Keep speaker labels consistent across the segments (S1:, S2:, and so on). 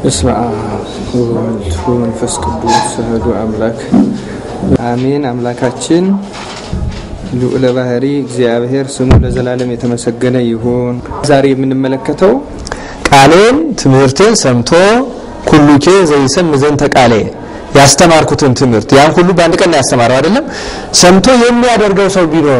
S1: በስመ አብ ወወልድ ወመንፈስ ቅዱስ አሐዱ አምላክ አሜን። አምላካችን ልዑለ ባህሪ እግዚአብሔር ስሙ ለዘላለም የተመሰገነ ይሁን። ዛሬ የምንመለከተው
S2: ቃሌን ትምህርቴን ሰምቶ ኩሉኬ ዘይሰም ዘንተ ቃሌ ያስተማርኩትን ትምህርት ያን ሁሉ በአንድ ቀን ነው ያስተማረው አይደለም። ሰምቶ የሚያደርገው ሰው ቢኖር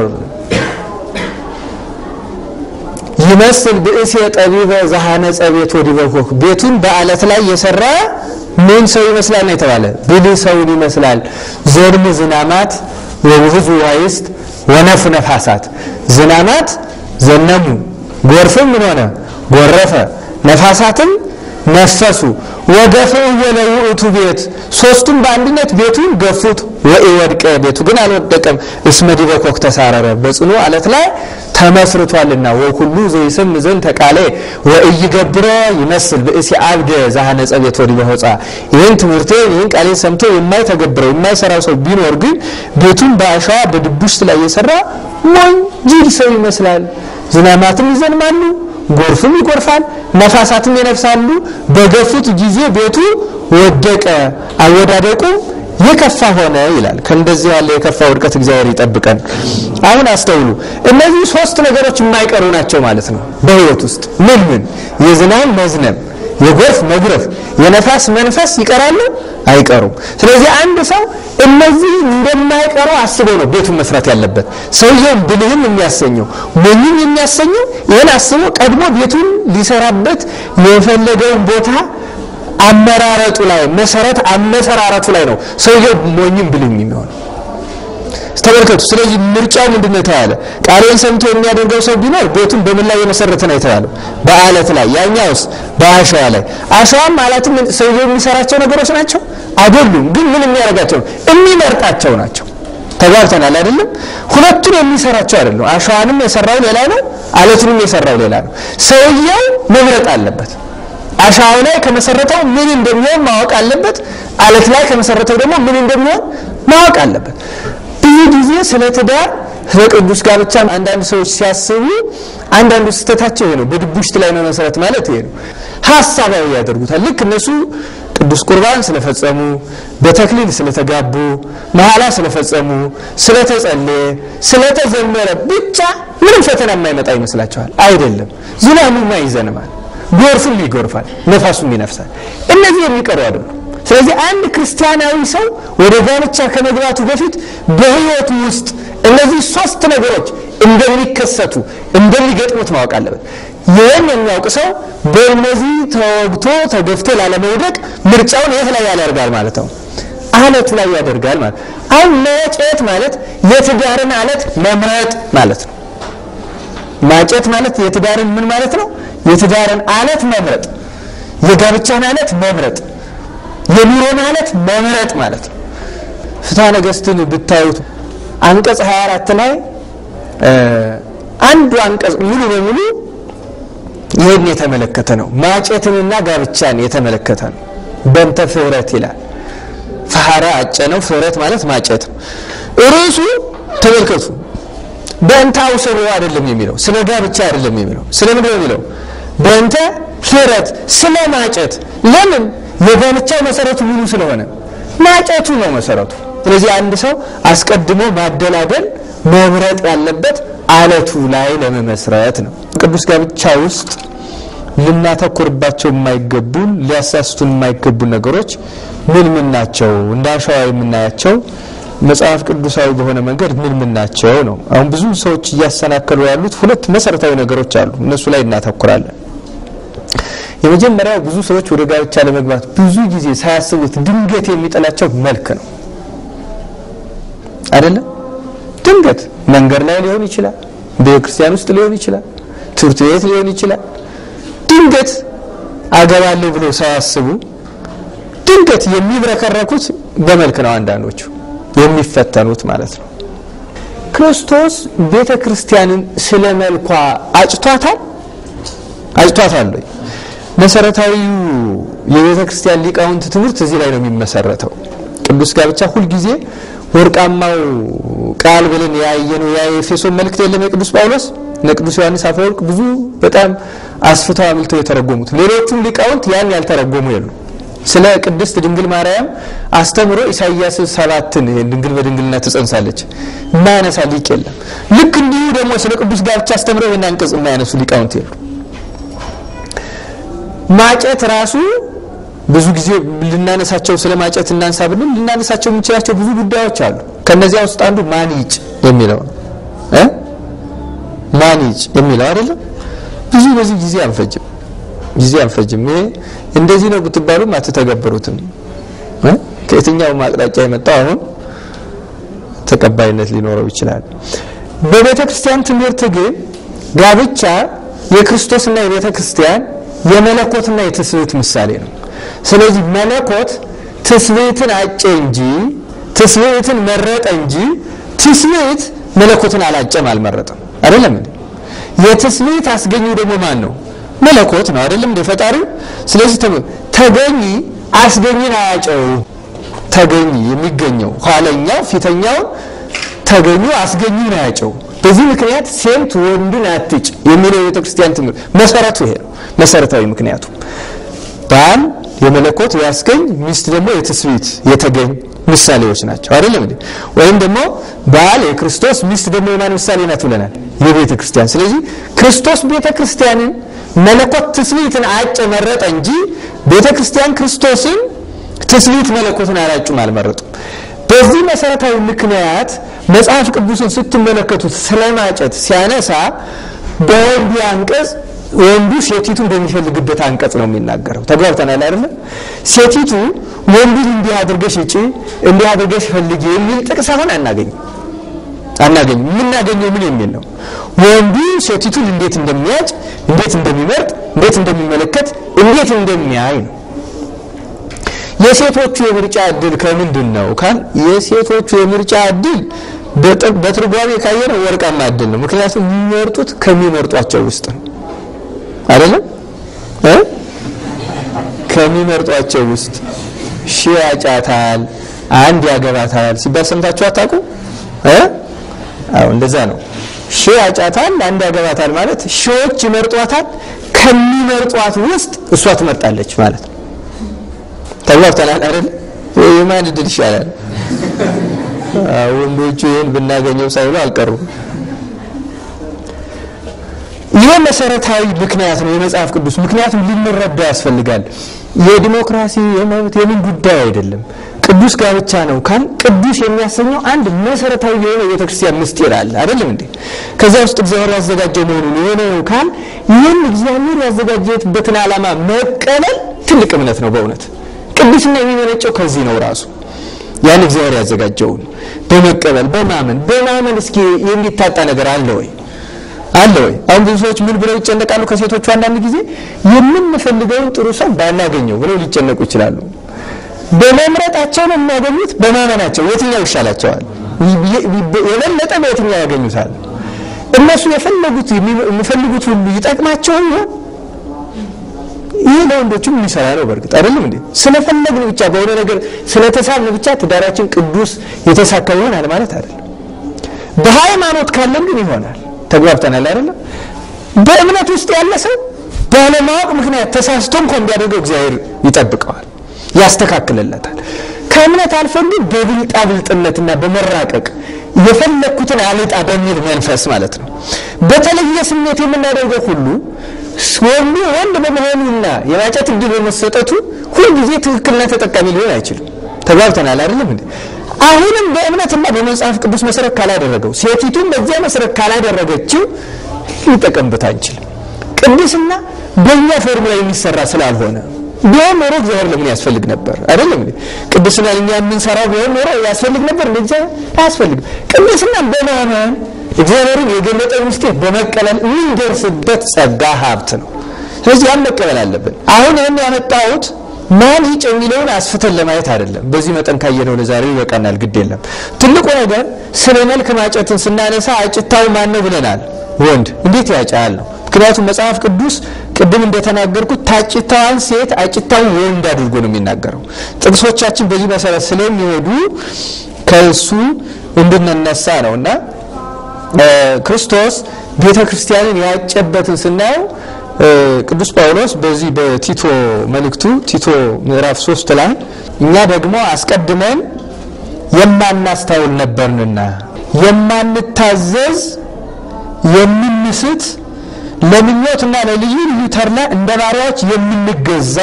S2: ይመስል ብእሴ ጠቢበ ዘሐነጸ ቤት ወዲበኮክ ቤቱን በአለት ላይ የሰራ ምን ሰው ይመስላል ነው የተባለ? ብልህ ሰውን ይመስላል። ዘድም ዝናማት ወውህዝ ዋይስት ወነፉ ነፋሳት ዝናማት ዘነሙ፣ ጎርፍም ምን ሆነ ጎረፈ፣ ነፋሳትም ነፈሱ። ወገፈው ወለ ውእቱ ቤት ሶስቱም በአንድነት ቤቱን ገፉት። ወኢወድቀ ቤቱ ግን አልወደቀም። እስመ ዲበ ኮክ ተሳረረ በጽኑ አለት ላይ ተመስርቷልና። ወኩሉ ዘይስም ዘንድ ተቃለ ወኢይገብረ ይመስል ብእሲ አብደ ዘሐነጸ ቤት ወዲበ ሆጻ ይህን ትምህርቴን ይህን ቃሌን ሰምቶ የማይተገብረው የማይሰራው ሰው ቢኖር ግን ቤቱን በአሸዋ በድቡሽት ላይ የሰራ ሞኝ ጅል ሰው ይመስላል። ዝናማትም ይዘንማሉ ጎርፍም ይጎርፋል፣ ነፋሳትም ይነፍሳሉ። በገፉት ጊዜ ቤቱ ወደቀ፣ አወዳደቁ የከፋ ሆነ ይላል። ከእንደዚህ ያለ የከፋ ውድቀት እግዚአብሔር ይጠብቀን። አሁን አስተውሉ። እነዚህ ሶስት ነገሮች የማይቀሩ ናቸው ማለት ነው በሕይወት ውስጥ ምን ምን? የዝናብ መዝነብ፣ የጎርፍ መግረፍ፣ የነፋስ መንፈስ ይቀራሉ አይቀሩም። ስለዚህ አንድ ሰው እነዚህ እንደማይቀሩ አስቦ ነው ቤቱን መስራት ያለበት። ሰውየውን ብልህም የሚያሰኘው ሞኝም የሚያሰኘው ይህን አስቦ ቀድሞ ቤቱን ሊሰራበት የፈለገውን ቦታ አመራረጡ ላይ መሰረት አመሰራረቱ ላይ ነው ሰውየው ሞኝም ብልህም የሚሆነው። ተመልከቱ። ስለዚህ ምርጫው ምንድን ነው የተባለ? ቃሌን ሰምቶ የሚያደርገው ሰው ቢኖር ቤቱን በምን ላይ የመሰረተ ነው የተባለው? በአለት ላይ። ያኛውስ በአሸዋ ላይ። አሸዋም ማለትም ሰውየው የሚሰራቸው ነገሮች ናቸው አይደሉም። ግን ምን የሚያደርጋቸው ነው? የሚመርጣቸው ናቸው። ተጋብተናል አይደለም? ሁለቱን የሚሰራቸው አይደለም። አሸዋንም የሰራው ሌላ ነው፣ አለቱንም የሰራው ሌላ ነው። ሰውየው መምረጥ አለበት። አሸዋው ላይ ከመሰረተው ምን እንደሚሆን ማወቅ አለበት። አለት ላይ ከመሰረተው ደግሞ ምን እንደሚሆን ማወቅ አለበት። ብዙ ጊዜ ስለ ትዳር ስለ ቅዱስ ጋብቻ አንዳንድ ሰዎች ሲያስቡ አንዳንዱ ስህተታቸው ይሄ ነው። በድቡሽት ላይ ነው መሰረት ማለት ይሄ ነው። ሀሳባዊ ያደርጉታል። ልክ እነሱ ቅዱስ ቁርባን ስለፈጸሙ፣ በተክሊል ስለተጋቡ፣ መሐላ ስለፈጸሙ፣ ስለተጸለየ፣ ስለተዘመረ ብቻ ምንም ፈተና የማይመጣ ይመስላቸዋል። አይደለም። ዝናቡማ ይዘንማል፣ ጎርፉም ይጎርፋል፣ ነፋሱም ይነፍሳል። እነዚህ የሚቀሩ አይደሉም። ስለዚህ አንድ ክርስቲያናዊ ሰው ወደ ጋብቻ ከመግባቱ በፊት በሕይወቱ ውስጥ እነዚህ ሶስት ነገሮች እንደሚከሰቱ እንደሚገጥሙት ማወቅ አለበት። ይህን የሚያውቅ ሰው በእነዚህ ተወግቶ ተገፍቶ ላለመውደቅ ምርጫውን የት ላይ ያደርጋል ማለት ነው? አለቱ ላይ ያደርጋል ማለት አሁን ማጨት ማለት የትዳርን አለት መምረጥ ማለት ነው። ማጨት ማለት የትዳርን ምን ማለት ነው? የትዳርን አለት መምረጥ፣ የጋብቻን አለት መምረጥ የኑሮ ማለት መምረጥ ማለት ነው። ፍትሐ ነገሥትን ብታዩት አንቀጽ 24 ላይ አንዱ አንቀጽ ሙሉ በሙሉ ይህን የተመለከተ ነው። ማጨትንና ጋብቻን የተመለከተ ነው። በንተ ፍህረት ይላል። ፈሐረ አጨ ነው። ፍህረት ማለት ማጨት ነው። ርዕሱ ተመልከቱ። በእንተ አውሰሮ አይደለም የሚለው ስለ ጋብቻ አይደለም የሚለው ስለ ምንድን ነው የሚለው? በእንተ ፍህረት ስለ ማጨት ለምን የጋብቻው መሰረቱ ምኑ ስለሆነ ማጨቱ ነው መሰረቱ። ስለዚህ አንድ ሰው አስቀድሞ ማደላደል መምረጥ ያለበት አለቱ ላይ ለመመስረት ነው። ቅዱስ ጋብቻ ውስጥ ልናተኩርባቸው የማይገቡን ሊያሳስቱን የማይገቡ ነገሮች ምን ምን ናቸው? እንደ አሸዋ የምናያቸው መጽሐፍ ቅዱሳዊ በሆነ መንገድ ምን ምን ናቸው ነው። አሁን ብዙ ሰዎች እያሰናከሉ ያሉት ሁለት መሰረታዊ ነገሮች አሉ። እነሱ ላይ እናተኩራለን። የመጀመሪያው ብዙ ሰዎች ወደ ጋብቻ ለመግባት ብዙ ጊዜ ሳያስቡት ድንገት የሚጠላቸው መልክ ነው። አይደለም? ድንገት መንገድ ላይ ሊሆን ይችላል፣ ቤተ ክርስቲያን ውስጥ ሊሆን ይችላል፣ ትምህርት ቤት ሊሆን ይችላል። ድንገት አገባለሁ ብለው ሳያስቡ ድንገት የሚብረከረኩት በመልክ ነው። አንዳንዶቹ የሚፈተኑት ማለት ነው። ክርስቶስ ቤተ ክርስቲያንን ስለ መልኳ አጭቷታል አጭቷታል ወይ? መሰረታዊው የቤተ ክርስቲያን ሊቃውንት ትምህርት እዚህ ላይ ነው የሚመሰረተው። ቅዱስ ጋብቻ ሁልጊዜ ወርቃማው ቃል ብለን ያየነው ያ የኤፌሶን መልእክት የለም የቅዱስ ጳውሎስ እነ ቅዱስ ዮሐንስ አፈወርቅ ብዙ በጣም አስፍተው አብልተው የተረጎሙት፣ ሌሎቹም ሊቃውንት ያን ያልተረጎሙ የሉ። ስለ ቅድስት ድንግል ማርያም አስተምሮ ኢሳይያስ ሰባትን ድንግል በድንግልና ትጸንሳለች የማያነሳ ሊቅ የለም። ልክ እንዲሁ ደግሞ ስለ ቅዱስ ጋብቻ አስተምሮ ይህን አንቀጽ የማያነሱ ሊቃውንት የሉ። ማጨት ራሱ ብዙ ጊዜ ልናነሳቸው ስለ ማጨት እናንሳ ብንል ልናነሳቸው የምንችላቸው ብዙ ጉዳዮች አሉ። ከነዚያ ውስጥ አንዱ ማኒጭ የሚለው ነው እ ማኒጭ የሚለው አይደለም። ብዙ በዚህ ጊዜ አንፈጅም ጊዜ አንፈጅም። ይሄ እንደዚህ ነው ብትባሉም አትተገብሩትም። እ ከየትኛውም አቅጣጫ የመጣው አሁን ተቀባይነት ሊኖረው ይችላል። በቤተ ክርስቲያን ትምህርት ግን ጋብቻ የክርስቶስና የቤተ ክርስቲያን የመለኮትና የትስብእት ምሳሌ ነው። ስለዚህ መለኮት ትስብእትን አጨ እንጂ ትስብእትን መረጠ እንጂ ትስብእት መለኮትን አላጨም አልመረጠም። አይደለም እንዴ? የትስብእት አስገኙ ደግሞ ማን ነው? መለኮት ነው። አይደለም እንደ ፈጣሪው። ስለዚህ ተገኝ አስገኝን አያጨው። ተገኝ የሚገኘው ኋለኛው ፊተኛውን ተገኙ አስገኙን አያጨው። በዚህ ምክንያት ሴት ወንድን አትጭ የሚለው የቤተ ክርስቲያን ትምህርት መሰረቱ ይሄ ነው። መሰረታዊ ምክንያቱ ባል የመለኮት ያስገኝ፣ ሚስት ደግሞ የትስብእት የተገኝ ምሳሌዎች ናቸው። አይደለም እንዴ? ወይም ደግሞ ባል የክርስቶስ ሚስት ደግሞ የማን ምሳሌ ናት ብለናል? የቤተ ክርስቲያን። ስለዚህ ክርስቶስ ቤተ ክርስቲያንን መለኮት ትስብእትን አጨ መረጠ እንጂ ቤተ ክርስቲያን ክርስቶስን ትስብእት መለኮትን አላጩም አልመረጡም። በዚህ መሰረታዊ ምክንያት መጽሐፍ ቅዱስን ስትመለከቱት ስለማጨት ሲያነሳ በወንዱ አንቀጽ ወንዱ ሴቲቱን በሚፈልግበት አንቀጽ ነው የሚናገረው። ተግባብተናል አይደለ? ሴቲቱ ወንዱን እንዲህ አድርገሽ እጪ፣ እንዲህ አድርገሽ ፈልጊ የሚል ጥቅስ አሁን አናገኝም አናገኝም። የምናገኘው ምን የሚል ነው? ወንዱ ሴቲቱን እንዴት እንደሚያጭ፣ እንዴት እንደሚመርጥ፣ እንዴት እንደሚመለከት፣ እንዴት እንደሚያይ ነው። የሴቶቹ የምርጫ እድል ከምንድን ነው ካል የሴቶቹ የምርጫ እድል በትርጓሜ ካየነው ወርቃማ እድል ነው። ምክንያቱም የሚመርጡት ከሚመርጧቸው ውስጥ ነው አይደለም እ ከሚመርጧቸው ውስጥ ሺህ ያጫታል፣ አንድ ያገባታል ሲባል ሰምታችሁ አታውቁ እ አዎ እንደዛ ነው። ሺህ ያጫታል፣ አንድ ያገባታል ማለት ሺዎች ይመርጧታል፣ ከሚመርጧት ውስጥ እሷ ትመርጣለች ማለት ነው። ተግባብተናል አይደል? የማን እድል ይሻላል? ወንዶቹ ይህን ብናገኘው ሳይሉ አልቀሩም። ይህ መሰረታዊ ምክንያት ነው የመጽሐፍ ቅዱስ። ምክንያቱም ልንረዳ ያስፈልጋል። የዲሞክራሲ የመብት የምን ጉዳይ አይደለም። ቅዱስ ጋብቻ ነው ካል ቅዱስ የሚያሰኘው አንድ መሰረታዊ የሆነ የቤተክርስቲያን ምስጢር አለ አይደለም እንዴ? ከዚያ ውስጥ እግዚአብሔር ያዘጋጀው መሆኑን የሆነ ነው ካል ይህን እግዚአብሔር ያዘጋጀበትን ዓላማ መቀበል ትልቅ እምነት ነው በእውነት ቅዱስና የሚመነጨው ከዚህ ነው ራሱ ያን እግዚአብሔር ያዘጋጀውን በመቀበል በማመን በማመን እስኪ የሚታጣ ነገር አለ ወይ አለ ወይ? አሁን ብዙ ሰዎች ምን ብለው ይጨነቃሉ? ከሴቶቹ አንዳንድ ጊዜ የምንፈልገውን ጥሩ ሰው ባናገኘው ብለው ሊጨነቁ ይችላሉ። በመምረጣቸው ነው የሚያገኙት? በማመናቸው የትኛው ይሻላቸዋል? የበለጠ በየትኛው ያገኙታል? እነሱ የፈለጉት የሚፈልጉት ሁሉ ይጠቅማቸው ይሆን? ይህ ለወንዶችም የሚሰራ ነው። በእርግጥ አይደለም እንዴ? ስለፈለግን ብቻ በሆነ ነገር ስለተሳብን ብቻ ትዳራችን ቅዱስ የተሳካ ይሆናል ማለት አይደለም። በሃይማኖት ካለን ግን ይሆናል። ተግባብተናል አይደለም? በእምነት ውስጥ ያለ ሰው ባለማወቅ ምክንያት ተሳስቶ እንኳን ቢያደርገው እግዚአብሔር ይጠብቀዋል፣ ያስተካክልለታል። ከእምነት አልፈን ግን በብልጣ ብልጥነትና በመራቀቅ የፈለግኩትን አልጣ በሚል መንፈስ ማለት ነው በተለየ ስሜት የምናደርገው ሁሉ ወንዱ ወንድ በመሆኑና የማጨት እድል በመሰጠቱ ሁልጊዜ ትክክልና ተጠቃሚ ሊሆን አይችልም። ተግባብተናል አይደለም እንዴ? አሁንም በእምነትና በመጽሐፍ ቅዱስ መሰረት ካላደረገው ሴቲቱን በዚያ መሰረት ካላደረገችው ሊጠቀምበት አንችልም። ቅድስና በእኛ ፎርሙላ የሚሰራ ስላልሆነ ቢሆን ኖሮ እግዚአብሔር ለምን ያስፈልግ ነበር? አይደለም እንዴ? ቅድስና እኛ የምንሰራው ቢሆን ኖሮ ያስፈልግ ነበር? እንደ አያስፈልግም። ቅድስና በማመን እግዚአብሔርን የገለጠ ምስጢር በመቀበል የምንደርስበት ጸጋ ሀብት ነው። ስለዚህ ያን መቀበል አለብን። አሁን ይህን ያመጣሁት ማን ይጭ የሚለውን አስፍተን ለማየት አይደለም። በዚህ መጠን ካየነው ለዛሬው ይበቃናል። ግድ የለም። ትልቁ ነገር ስለ መልክ ማጨትን ስናነሳ አጭታው ማን ነው ብለናል። ወንድ እንዴት ያጫል ነው። ምክንያቱም መጽሐፍ ቅዱስ ቅድም እንደተናገርኩት ታጭታዋን ሴት አጭታውን ወንድ አድርጎ ነው የሚናገረው። ጥቅሶቻችን በዚህ መሰረት ስለሚሄዱ ከእሱ እንድንነሳ ነው እና ክርስቶስ ቤተ ክርስቲያንን ያጨበትን ስናየው ቅዱስ ጳውሎስ በዚህ በቲቶ መልእክቱ ቲቶ ምዕራፍ ሶስት ላይ እኛ ደግሞ አስቀድመን የማናስታውል ነበርንና የማንታዘዝ የምንስት ለምኞትና ለልዩ ልዩ ተድላ እንደ ባሪያዎች የምንገዛ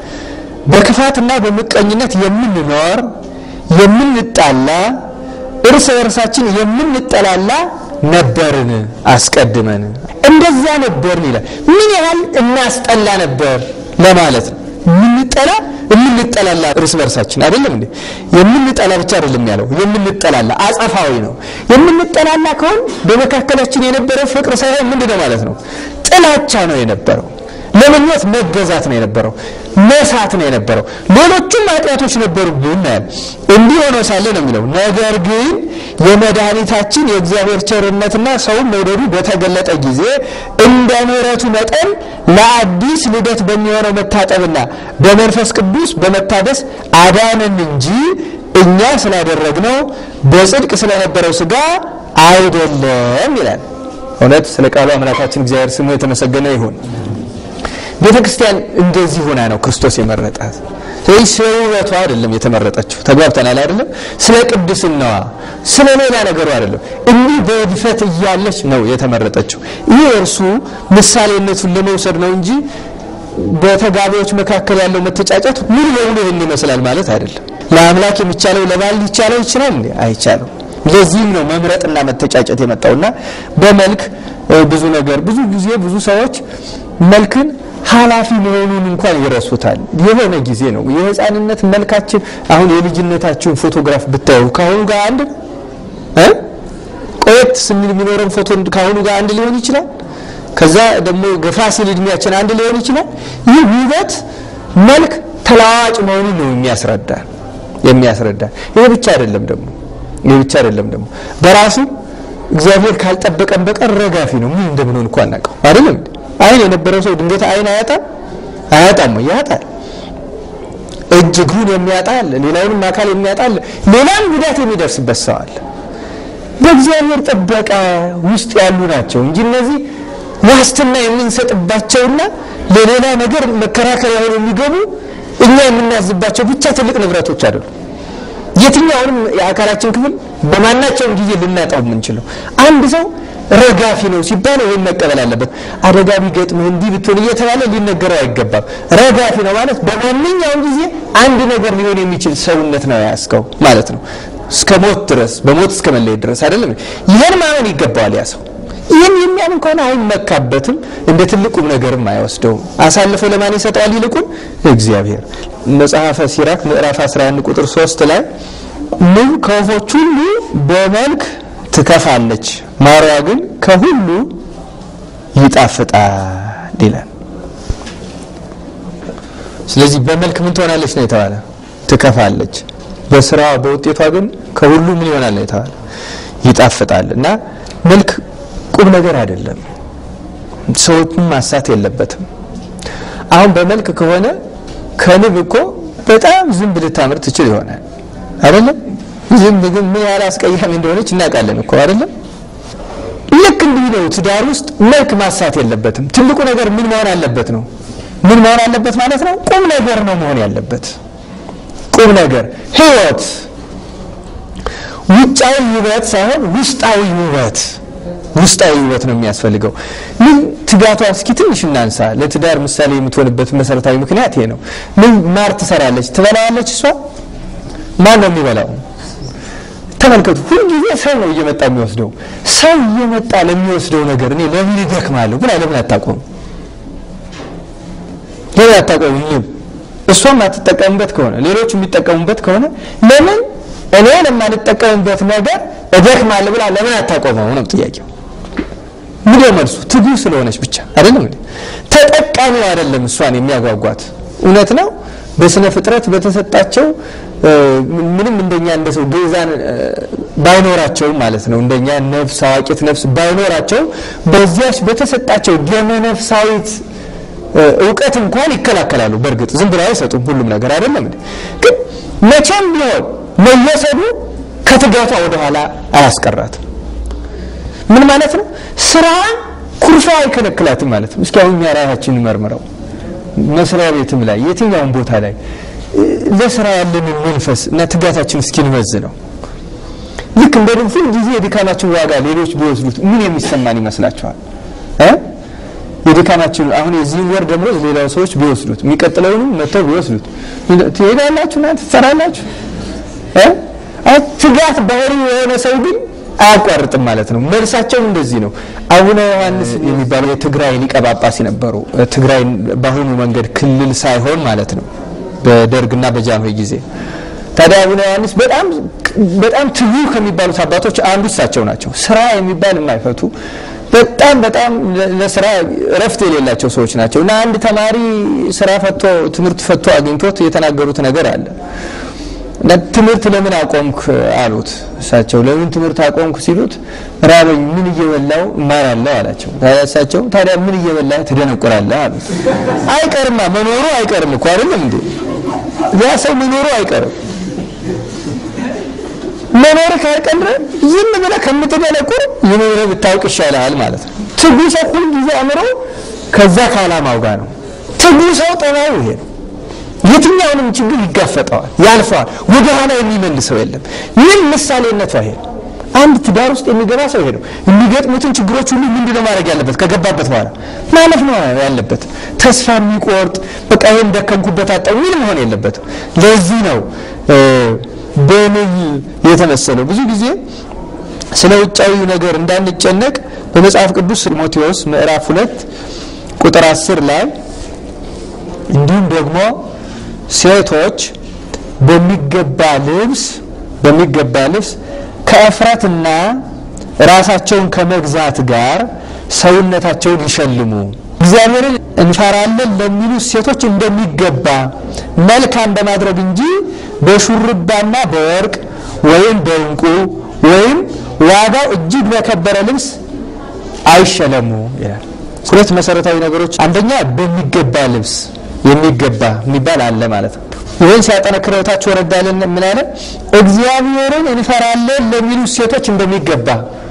S2: በክፋትና በምቀኝነት የምንኖር የምንጣላ እርስ በርሳችን የምንጠላላ ነበርን አስቀድመን እንደዛ ነበርን ይላል ምን ያህል እናስጠላ ነበር ለማለት ነው የምንጠላ የምንጠላላ እርስ በርሳችን አይደለም እንዴ የምንጠላ ብቻ አይደለም ያለው የምንጠላላ አጸፋዊ ነው የምንጠላላ ከሆን በመካከላችን የነበረው ፍቅር ሳይሆን ምንድነው ማለት ነው ጥላቻ ነው የነበረው ለምኞት መገዛት ነው የነበረው መሳት ነው የነበረው ሌሎቹም ኃጢአቶች ነበሩብን እናያል እንዲህ ሆኖ ሳለ ነው የሚለው ነገር ግን የመድኃኒታችን የእግዚአብሔር ቸርነትና ሰውን መውደዱ በተገለጠ ጊዜ እንደ ምሕረቱ መጠን ለአዲስ ልደት በሚሆነው መታጠብና በመንፈስ ቅዱስ በመታደስ አዳነን እንጂ እኛ ስላደረግነው በጽድቅ ስለነበረው ስጋ አይደለም ይላል እውነት ስለ ቃሉ አምላካችን እግዚአብሔር ስሙ የተመሰገነ ይሁን ቤተ ክርስቲያን እንደዚህ ሆና ነው ክርስቶስ የመረጣት ስለዚህ ስለ ውበቷ አይደለም የተመረጠችው ተግባብተናል አይደለም ስለ ቅድስናዋ ስለ ሌላ ነገሩ አይደለም እንዲህ በድፈት እያለች ነው የተመረጠችው ይህ እርሱ ምሳሌነቱን ለመውሰድ ነው እንጂ በተጋቢዎች መካከል ያለው መተጫጨት ሙሉ በሙሉ ይህን ይመስላል ማለት አይደለም ለአምላክ የሚቻለው ለባል ሊቻለው ይችላል እንዴ አይቻለው ለዚህም ነው መምረጥና መተጫጨት የመጣውና በመልክ ብዙ ነገር ብዙ ጊዜ ብዙ ሰዎች መልክን ኃላፊ መሆኑን እንኳን ይረሱታል የሆነ ጊዜ ነው የህፃንነት መልካችን አሁን የልጅነታችሁን ፎቶግራፍ ብታዩ ከአሁኑ ጋር አንድ እ ቆየት ስንል የሚኖረን ፎቶ ከአሁኑ ጋር አንድ ሊሆን ይችላል ከዛ ደግሞ ገፋ ሲል እድሜያችን አንድ ሊሆን ይችላል ይህ ውበት መልክ ተለዋዋጭ መሆኑን ነው የሚያስረዳ የሚያስረዳ ይህ ብቻ አይደለም ደግሞ ይህ ብቻ አይደለም ደግሞ በራሱ እግዚአብሔር ካልጠበቀን በቀር ረጋፊ ነው ምን እንደምንሆን እኮ አናውቀው አይደለም አይን የነበረው ሰው ድንገት አይን አያጣም አያጣም ያጣል እጅ እግሩን የሚያጣል ሌላውንም አካል የሚያጣል ሌላም ጉዳት የሚደርስበት ሰው አለ በእግዚአብሔር ጥበቃ ውስጥ ያሉ ናቸው እንጂ እነዚህ ዋስትና የምንሰጥባቸውና ለሌላ ነገር መከራከሪያ ሆነው የሚገቡ እኛ የምናዝባቸው ብቻ ትልቅ ንብረቶች አይደሉም የትኛውንም የአካላችን ክፍል በማናቸውም ጊዜ ልናጣው የምንችለው አንድ ሰው ረጋፊ ነው ሲባል ወይም መቀበል አለበት አደጋ ቢገጥምህ እንዲህ ብትሆን እየተባለ ሊነገረው አይገባም ረጋፊ ነው ማለት በማንኛውም ጊዜ አንድ ነገር ሊሆን የሚችል ሰውነት ነው ያስከው ማለት ነው እስከ ሞት ድረስ በሞት እስከ መለየት ድረስ አይደለም ይህን ማመን ይገባዋል ያ ሰው ይህን የሚያምን ከሆነ አይመካበትም እንደ ትልቁም ነገርም አይወስደውም አሳልፎ ለማን ይሰጠዋል ይልቁን እግዚአብሔር መጽሐፈ ሲራክ ምዕራፍ 11 ቁጥር 3 ላይ ንብ ከወፎች ሁሉ በመልክ ትከፋለች ማሯ ግን ከሁሉ ይጣፍጣል ይላል ስለዚህ በመልክ ምን ትሆናለች ነው የተባለ ትከፋለች በስራዋ በውጤቷ ግን ከሁሉ ምን ይሆናል ነው የተባለ ይጣፍጣል እና መልክ ቁም ነገር አይደለም ሰዎችን ማሳት የለበትም አሁን በመልክ ከሆነ ከንብ እኮ በጣም ዝንብ ልታምር ትችል ይሆናል አይደለም ዝንብ ግን ምን ያህል አስቀያሚ እንደሆነች እናውቃለን እኮ አይደለም ልክ እንዲህ ነው ትዳር ውስጥ መልክ ማሳት የለበትም ትልቁ ነገር ምን መሆን አለበት ነው ምን መሆን አለበት ማለት ነው ቁም ነገር ነው መሆን ያለበት ቁም ነገር ህይወት ውጫዊ ውበት ሳይሆን ውስጣዊ ውበት ውስጣዊ ውበት ነው የሚያስፈልገው ምን ትጋቷ እስኪ ትንሽ እናንሳ ለትዳር ምሳሌ የምትሆንበት መሰረታዊ ምክንያት ይሄ ነው ምን ማር ትሰራለች ትበላዋለች እሷ ማን ነው የሚበላው ተመልከቱ ሁልጊዜ ሰው ነው እየመጣ የሚወስደው ሰው እየመጣ ለሚወስደው ነገር እኔ ለምን ይደክማለሁ ብላ ለምን አታቆም ለምን አታቆም ንብ እሷም አትጠቀምበት ከሆነ ሌሎች የሚጠቀሙበት ከሆነ ለምን እኔ ለማልጠቀምበት ነገር እደክማለሁ ብላ ለምን አታቆመው ነው ጥያቄው ምን መልሱ ትጉ ስለሆነች ብቻ አይደለም እንዴ ተጠቃሚው አይደለም እሷን የሚያጓጓት እውነት ነው በስነ ፍጥረት በተሰጣቸው ምንም እንደኛ እንደ ሰው ግዛን ባይኖራቸው ማለት ነው እንደኛ ነፍስ አዋቂት ነፍስ ባይኖራቸው በዚያች በተሰጣቸው ደመ ነፍሳዊት እውቀት እንኳን ይከላከላሉ በእርግጥ ዝም ብለው አይሰጡም ሁሉም ነገር አይደለም እንዴ ግን መቼም ቢሆን መወሰዱ ከትጋቷ ወደኋላ አያስቀራትም ምን ማለት ነው? ስራ ኩርፋ አይከለክላትም ማለት ነው። እስኪ አሁን እኛ ራሳችንን መርምረው መስሪያ ቤትም ላይ የትኛውም ቦታ ላይ ለስራ ያለንን መንፈስ እና ትጋታችን እስኪንመዝ ነው። ልክ እንደ ሁል ጊዜ የድካማችን ዋጋ ሌሎች ቢወስዱት ምን የሚሰማን ይመስላችኋል? የድካማችን አሁን የዚህን ወር ደግሞ ሌላው ሰዎች ቢወስዱት የሚቀጥለውንም መጥተው ቢወስዱት ትሄዳላችሁ፣ እናንተ ትሰራላችሁ። ትጋት ባህሪ የሆነ ሰው ግን አያቋርጥም ማለት ነው። መልሳቸው እንደዚህ ነው። አቡነ ዮሐንስ የሚባሉ የትግራይ ሊቀ ጳጳስ ነበሩ። ትግራይ በአሁኑ መንገድ ክልል ሳይሆን ማለት ነው በደርግና በጃንሆይ ጊዜ። ታዲያ አቡነ ዮሐንስ በጣም በጣም ትጉ ከሚባሉት አባቶች አንዱ እሳቸው ናቸው። ስራ የሚባል የማይፈቱ በጣም በጣም ለስራ እረፍት የሌላቸው ሰዎች ናቸው እና አንድ ተማሪ ስራ ፈቶ ትምህርት ፈቶ አግኝቶት የተናገሩት ነገር አለ ትምህርት ለምን አቆምክ አሉት። እሳቸው ለምን ትምህርት አቆምክ ሲሉት ራበኝ፣ ምን እየበላው እማራለሁ አላቸው። ታዲያ እሳቸው ታዲያ ምን እየበላህ ትደነቁራለህ አሉት። አይቀርማ መኖሩ አይቀርም እኮ አይደለም እንዴ? ያ ሰው መኖሩ አይቀርም። መኖር ካልቀረ ዝም ብለህ ከምትደነቁር ይህን ብታውቅ ይሻልሃል ማለት ነው። ትጉ ሰው ሁል ጊዜ አእምሮ ከዛ ከዓላማው ጋር ነው። ትጉ ሰው ጠባዩ ይሄ ነው። የትኛውንም ችግር ይጋፈጠዋል፣ ያልፈዋል። ወደ ኋላ የሚመልሰው የለም። ምን ምሳሌነቱ ይሄ አንድ ትዳር ውስጥ የሚገባ ሰው ይሄ ነው። የሚገጥሙትን ችግሮች ሁሉ ምንድን ነው ማድረግ ያለበት? ከገባበት በኋላ ማለፍ ነው ያለበት። ተስፋ የሚቆርጥ በቃ ይሄን ደከምኩበት አጣው ምን መሆን የለበትም። ለዚህ ነው በንብ የተመሰለው። ብዙ ጊዜ ስለ ውጫዊ ነገር እንዳንጨነቅ በመጽሐፍ ቅዱስ ጢሞቴዎስ ምዕራፍ ሁለት ቁጥር አስር ላይ እንዲሁም ደግሞ ሴቶች በሚገባ ልብስ በሚገባ ልብስ ከእፍረትና ራሳቸውን ከመግዛት ጋር ሰውነታቸውን ይሸልሙ እግዚአብሔርን እንፈራለን ለሚሉ ሴቶች እንደሚገባ መልካም በማድረግ እንጂ በሹርባና በወርቅ ወይም በእንቁ ወይም ዋጋው እጅግ በከበረ ልብስ አይሸለሙ ይላል። ሁለት መሰረታዊ ነገሮች፣ አንደኛ በሚገባ ልብስ የሚገባ የሚባል አለ ማለት ነው። ይህን ሲያጠነክረው ታች ወረድ ያለን ምን አለ? እግዚአብሔርን እንፈራለን ለሚሉ ሴቶች እንደሚገባ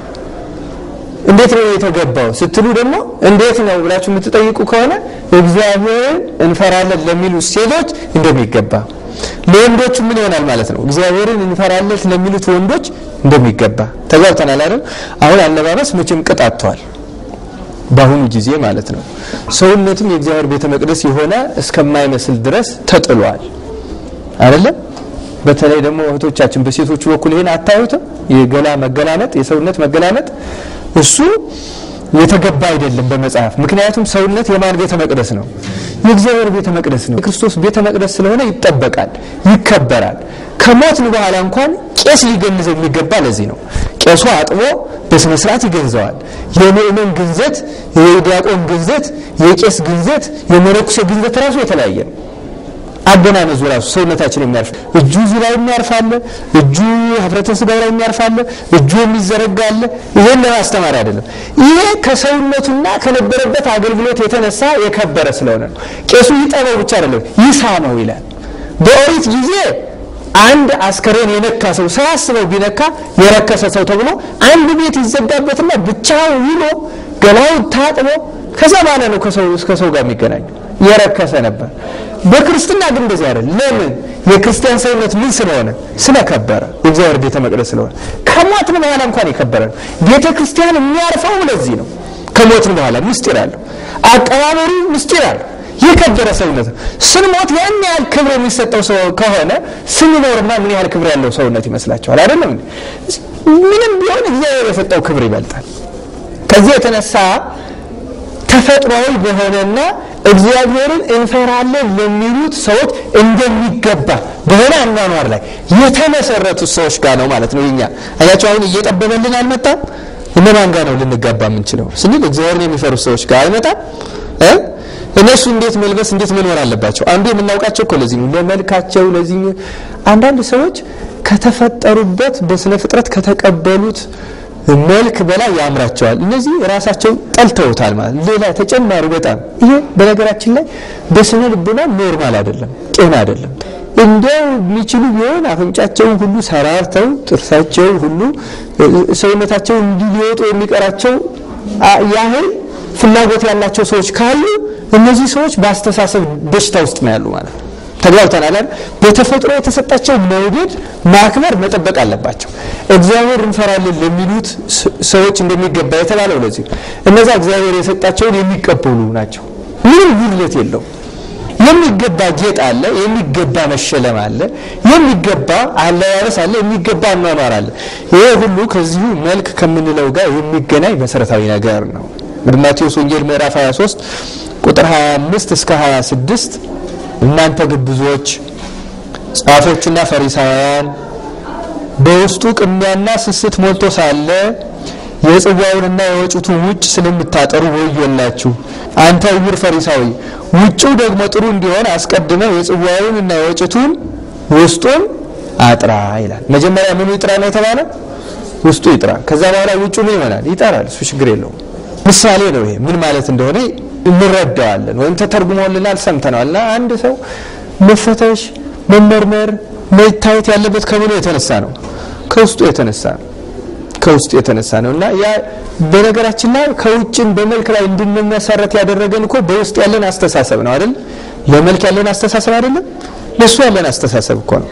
S2: እንዴት ነው የተገባው ስትሉ ደግሞ እንዴት ነው ብላችሁ የምትጠይቁ ከሆነ እግዚአብሔርን እንፈራለን ለሚሉ ሴቶች እንደሚገባ ለወንዶቹ ምን ይሆናል ማለት ነው? እግዚአብሔርን እንፈራለን ለሚሉት ወንዶች እንደሚገባ ተግባብተናል አይደል? አሁን አለባበስ መቼም ቅጥ አጥቷል። በአሁኑ ጊዜ ማለት ነው። ሰውነትም የእግዚአብሔር ቤተ መቅደስ የሆነ እስከማይመስል ድረስ ተጥሏል አይደለም። በተለይ ደግሞ እህቶቻችን በሴቶቹ በኩል ይሄን አታዩትም? የገላ መገላመጥ፣ የሰውነት መገላመጥ እሱ የተገባ አይደለም በመጽሐፍ። ምክንያቱም ሰውነት የማን ቤተ መቅደስ ነው? የእግዚአብሔር ቤተ መቅደስ ነው። የክርስቶስ ቤተ መቅደስ ስለሆነ ይጠበቃል፣ ይከበራል። ከሞትን በኋላ እንኳን ቄስ ሊገንዘው የሚገባ ለዚህ ነው። ቄሱ አጥቦ በስነ ስርዓት ይገንዘዋል። የምእመን ግንዘት፣ የዲያቆን ግንዘት፣ የቄስ ግንዘት፣ የመነኩሴ ግንዘት ራሱ የተለያየ ነው። አገናነዙ ራሱ ሰውነታችን የሚያርፍ እጁ እዚህ ላይ የሚያርፋለ፣ እጁ ኅፍረተ ሥጋው ላይ የሚያርፋለ፣ እጁ የሚዘረጋለ። ይሄን ለማስተማር አይደለም። ይሄ ከሰውነቱና ከነበረበት አገልግሎት የተነሳ የከበረ ስለሆነ ነው። ቄሱ ይጠበው ብቻ አይደለም ይሳመው ይላል። በኦሪት ጊዜ አንድ አስከሬን የነካ ሰው ሳያስበው ቢነካ የረከሰ ሰው ተብሎ አንድ ቤት ይዘጋበትና ብቻው ውሎ ገላው ታጥቦ ከዛ በኋላ ነው ከሰው እስከ ሰው ጋር የሚገናኙ የረከሰ ነበር። በክርስትና ግን እንደዚህ አይደለም። ለምን? የክርስቲያን ሰውነት ምን ስለሆነ? ስለከበረ የእግዚአብሔር ቤተ መቅደስ ስለሆነ ከሞትን በኋላ እንኳን የከበረ ነው። ቤተ ክርስቲያን የሚያርፈው ለዚህ ነው። ከሞትን በኋላ ምስጢር አለው። አቀባበሩ ምስጢር አለው። የከበረ ሰውነት ነው። ስንሞት ያን ያህል ክብር የሚሰጠው ሰው ከሆነ ስንኖርማ ምን ያህል ክብር ያለው ሰውነት ይመስላችኋል? አይደለም? ምንም ቢሆን እግዚአብሔር የሰጠው ክብር ይበልጣል። ከዚህ የተነሳ ተፈጥሯዊ በሆነና እግዚአብሔርን እንፈራለን ለሚሉት ሰዎች እንደሚገባ በሆነ አኗኗር ላይ የተመሰረቱት ሰዎች ጋር ነው ማለት ነው። እኛ አያቸው አሁን እየጠበበልን አልመጣም። እነማን ጋር ነው ልንጋባ የምንችለው ስንል እግዚአብሔርን የሚፈሩት ሰዎች ጋር አይመጣም እ እነሱ እንዴት መልበስ እንዴት መኖር አለባቸው? አንዱ የምናውቃቸው እኮ ለዚህ ነው፣ ለመልካቸው። ለዚህ አንዳንድ ሰዎች ከተፈጠሩበት በስነ ፍጥረት ከተቀበሉት መልክ በላይ ያምራቸዋል። እነዚህ ራሳቸው ጠልተውታል ማለት ሌላ ተጨማሪ በጣም ይሄ በነገራችን ላይ በስነ ልቡና ኖርማል አይደለም፣ ጤና አይደለም። እንደው የሚችሉ ቢሆን አፍንጫቸውን ሁሉ ሰራርተው ጥርሳቸውን ሁሉ ሰውነታቸውን እንዲሊወጡ የሚቀራቸው ያህል ፍላጎት ያላቸው ሰዎች ካሉ እነዚህ ሰዎች በአስተሳሰብ በሽታ ውስጥ ነው ያሉ ማለት ነው። ተግባብተናል አይደል? በተፈጥሮ የተሰጣቸው መውደድ፣ ማክበር፣ መጠበቅ አለባቸው። እግዚአብሔር እንፈራለን ለሚሉት ሰዎች እንደሚገባ የተባለው ለዚህ እነዛ እግዚአብሔር የሰጣቸውን የሚቀበሉ ናቸው። ምንም ጉድለት የለው። የሚገባ ጌጥ አለ፣ የሚገባ መሸለም አለ፣ የሚገባ አለባበስ አለ፣ የሚገባ አኗኗር አለ። ይሄ ሁሉ ከዚሁ መልክ ከምንለው ጋር የሚገናኝ መሰረታዊ ነገር ነው። ማቴዎስ ወንጌል ምዕራፍ 23 ቁጥር 25 እስከ 26 እናንተ ግብዞች ጻፎችና ፈሪሳውያን በውስጡ ቅሚያና ስስት ሞልቶ ሳለ የጽዋውንና የወጭቱን ውጭ ስለምታጠሩ ወዮላችሁ። አንተ ዕውር ፈሪሳዊ ውጭው ደግሞ ጥሩ እንዲሆን አስቀድመው የጽዋውንና የወጭቱን ውስጡን አጥራ ይላል። መጀመሪያ ምኑ ይጥራ ነው የተባለ? ውስጡ ይጥራ። ከዛ በኋላ ውጩ ምን ይሆናል? ይጠራል። እሱ ችግር የለውም። ምሳሌ ነው ይሄ። ምን ማለት እንደሆነ እንረዳዋለን ወይም ተተርጉሞልናል፣ ሰምተነዋል። እና አንድ ሰው መፈተሽ፣ መመርመር፣ መታየት ያለበት ከምኑ የተነሳ ነው? ከውስጡ የተነሳ ነው። ከውስጡ የተነሳ ነው እና ያ በነገራችን ላይ ከውጭን በመልክ ላይ እንድንመሰረት ያደረገን እኮ በውስጥ ያለን አስተሳሰብ ነው አይደል? ለመልክ ያለን አስተሳሰብ አይደለም፣ ለሱ ያለን አስተሳሰብ እኮ ነው።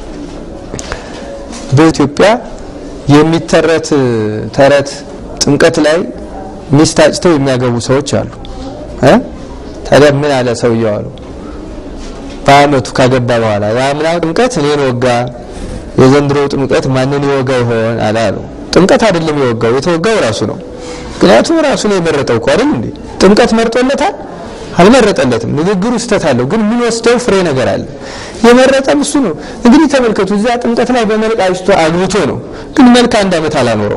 S2: በኢትዮጵያ የሚተረት ተረት ጥምቀት ላይ ሚስት አጭተው የሚያገቡ ሰዎች አሉ። ታዲያ ምን አለ ሰውየው አሉ በአመቱ ካገባ በኋላ የአምና ጥምቀት እኔን ወጋ፣ የዘንድሮ ጥምቀት ማንን ይወጋ ይሆን አለ አሉ። ጥምቀት አይደለም የወጋው፣ የተወጋው ራሱ ነው። ምክንያቱም ራሱ ነው የመረጠው እኮ አይደል እንዴ? ጥምቀት መርጦለታል? አልመረጠለትም። ንግግሩ ስህተት አለው፣ ግን ምን ወስደው ፍሬ ነገር አለ። የመረጠም እሱ ነው። እንግዲህ ተመልከቱ፣ እዚያ ጥምቀት ላይ በመልክ አጭቶ አግብቶ ነው፣ ግን መልክ አንድ አመት አላኖረው።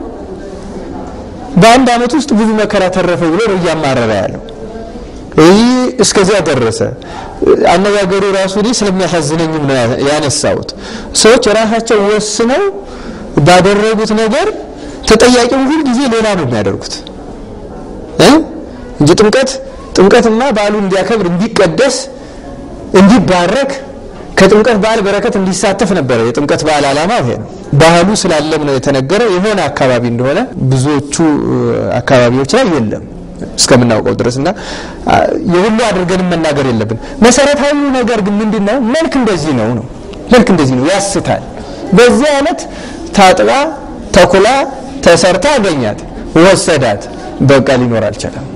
S2: በአንድ አመት ውስጥ ብዙ መከራ ተረፈ ብሎ ነው እያማረረ ያለው። ይህ እስከዚያ ደረሰ። አነጋገሩ ራሱ እኔ ስለሚያሳዝነኝም ነው ያነሳሁት። ሰዎች ራሳቸው ወስነው ባደረጉት ነገር ተጠያቂው ሁል ጊዜ ሌላ ነው የሚያደርጉት እንጂ ጥምቀት ጥምቀትና በዓሉ እንዲያከብር እንዲቀደስ፣ እንዲባረክ ከጥምቀት በዓል በረከት እንዲሳተፍ ነበረ። የጥምቀት በዓል ዓላማ ይሄ ነው። ባህሉ ስላለም ነው የተነገረ። የሆነ አካባቢ እንደሆነ ብዙዎቹ አካባቢዎች ላይ የለም እስከምናውቀው ድረስ እና የሁሉ አድርገንም መናገር የለብን። መሰረታዊ ነገር ግን ምንድን ነው? መልክ እንደዚህ ነው ነው መልክ እንደዚህ ነው፣ ያስታል። በዚህ አይነት ታጥባ ተኩላ ተሰርታ አገኛት፣ ወሰዳት። በቃ ሊኖር አልቻለም።